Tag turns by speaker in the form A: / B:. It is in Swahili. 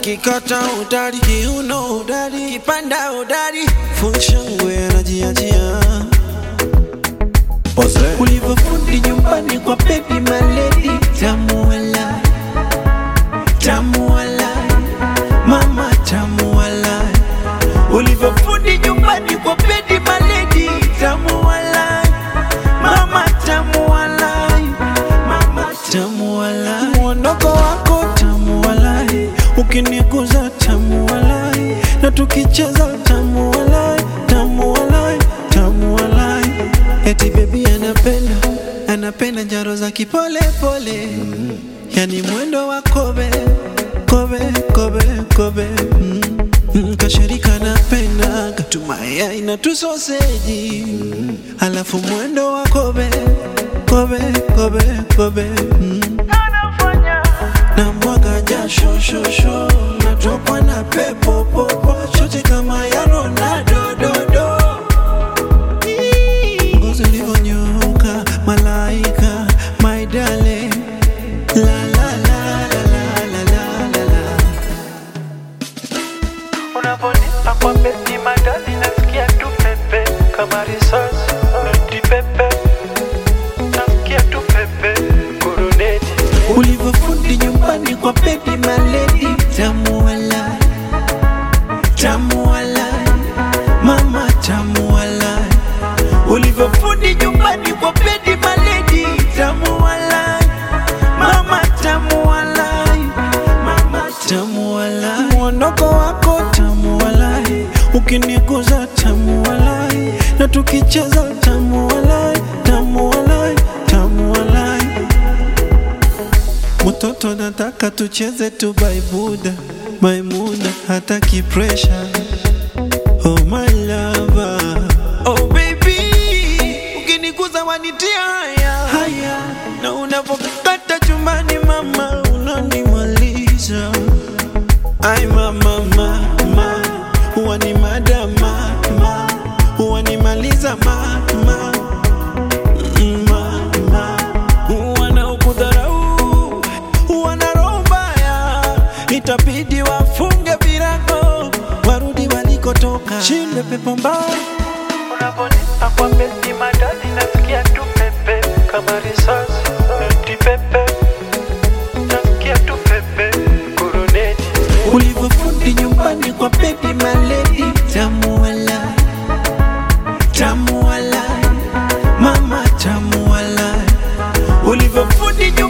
A: kikata udari kiuno udari kipanda udari funshangwe anajiachia ulivyofundi nyumbani kwa baby maledi tamu wala tamu wala mama tamu wala ulivyofundi nyumbani kwa baby maledi tamu wala mama tamu wala mama tamu wala mwondoko wako tamu wala ukiniguza tamu wala na tukicheza tamu wala tamu wala tamu wala eti bebi anapenda anapenda njaro za kipole pole yani mwendo wa kobe kobe kobe kobe mm. Mm, kashirika napenda katumaya ina tusoseji alafu mwendo wa kobe kobe kobe kobe mm. na mwaga jasho shosho natokwa na pepo popo shote kama ya Ronaldo dodo ngozi ulivyonyoka malaika my darling la la la la la la la la la
B: Unavonipa kwa beti madadi nasikia tu pepe kama risasi noti pepe nasikia tu pepe kuruneti
A: ulivyofundi nyumbani kwa baby maledi tamu wala tamu wala mama tamu wala ulivyofundi nyumbani kwa baby maledi tamu wala mama tamu wala mama tamu wala mwondoko wako tamu wala ukiniguza tamu wala na tukicheza tamu wala tamu wala tamu wala Mtoto nataka tucheze tu baibuda Maimuna hataki pressure Oh my lover Oh baby Ukiniguza wanitia haya Haya Na unapokata chumbani mama Unanimaliza Ay mama mama Huwa ni madama mama Huwanimaliza mama mama wanaokudharau wana roho mbaya, itabidi wafunge virago warudi walikotoka. Shinde pepo mbaya
B: Unavonipa kwa beti madadi nasikia tu pepe kama risasi noti pepe nasikia tu pepe kuruneti
A: ulivyofundi nyumbani kwa baby maledi tamu wala tamu wala mama tamu wala ulivyofundi nyumbani